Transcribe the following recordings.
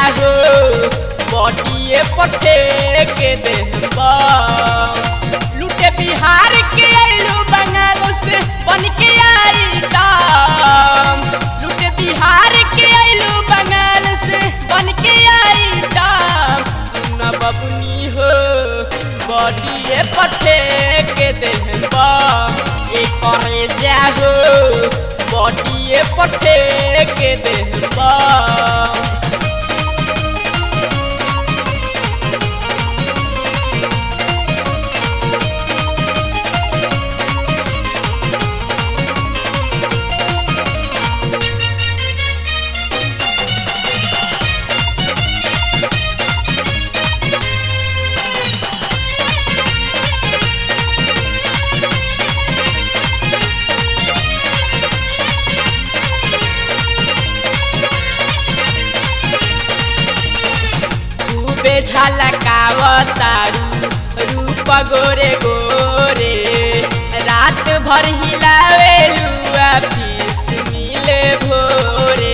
जाहो बॉडीए पठे के देहबा लूटे बिहार के आइलू बंगाल से बन के आई दाम लूटे बिहार के आइलू बंगाल से बन के आई दाम सुन बबुनी हो बॉडीए पठे के देहबा एक करे जाहो बॉडीए पठे के देहबा खूबे झलकावतारू रूप गोरे गोरे रात भर हिलावेलू फीस मिले भोरे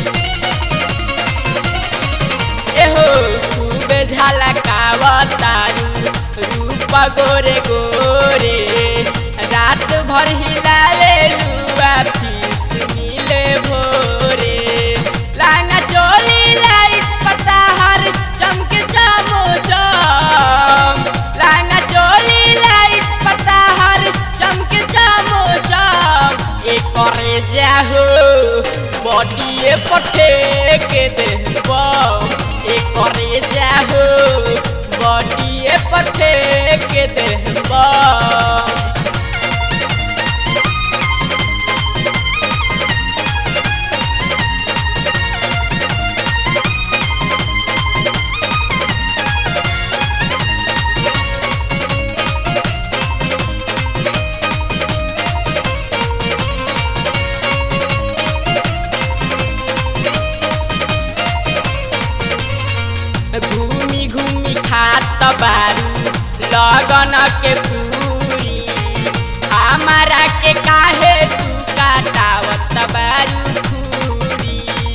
एहो खूबे झलकावतारू रूप गोरे गोरे रात भर हिलावेलू फीस मिले भोरे लांगा चोली लाइट पताहर चमके जामो जाम लांगा चोली लाइट पताहर चमके जामो जाम एक करे जाहो बॉडीए पठे के देहबा एक करे जाहो बॉडीए पठे के देहबा घूमी घूमी खात बारू लगन के पूरी हमारा के काहे तू काटावत बारू खूरी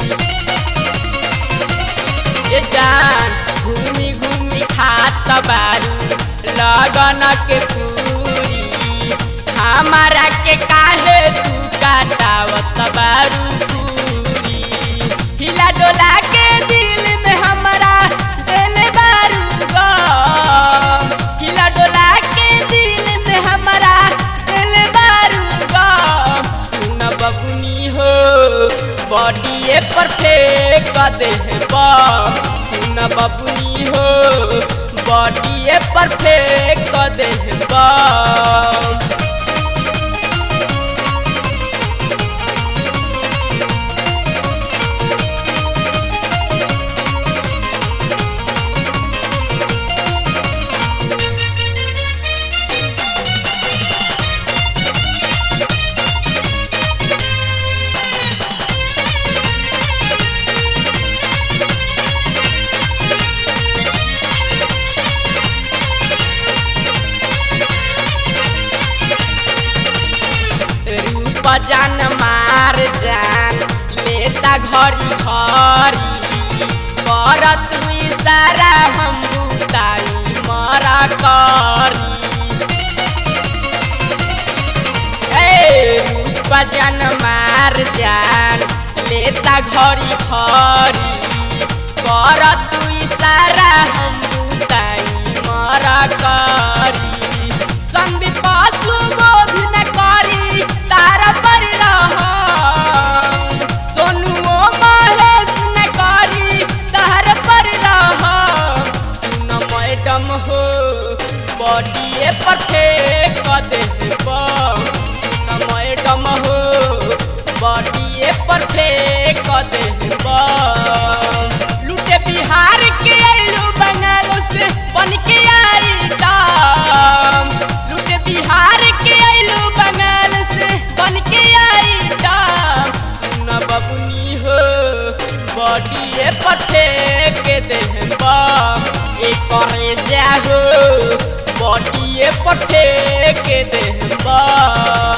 ये जान घूमी घूमी खात बारू लगन के पूरी हमारा के काहे तू काटावत बारू खूरी हिला डोला के दिल में हमारा दिल बारू गम हिला डोला के दिल में हमारा दिल बारू गम सुन बबुनी हो बॉडीए परफेक्ट देहबा सुन बबुनी हो बॉडीए परफेक्ट देहबा रूप जान मार जान लेता घरी घरी करत हुई सारा हम बुताई मरा करी ए रूप जान मार जान लेता घरी घरी करत हुई सारा हम बुताई मरा करी संदीप सुबोध न करी तारा पर रहम सोनुओ महेश न करी तार पर रहम सुन मैडम हो बॉडीए पठे क देहबा सुन मैडम हो बॉडीए पठे क देहबा लूटे बिहार के आइलू बंगाल से बन के आई दाम लूटे बिहार के आइलू बंगाल से बन के आई दाम सुन बबुनी हो बॉडीए पठे के देहबा एक करे जाहो बॉडीए पठे के देहबा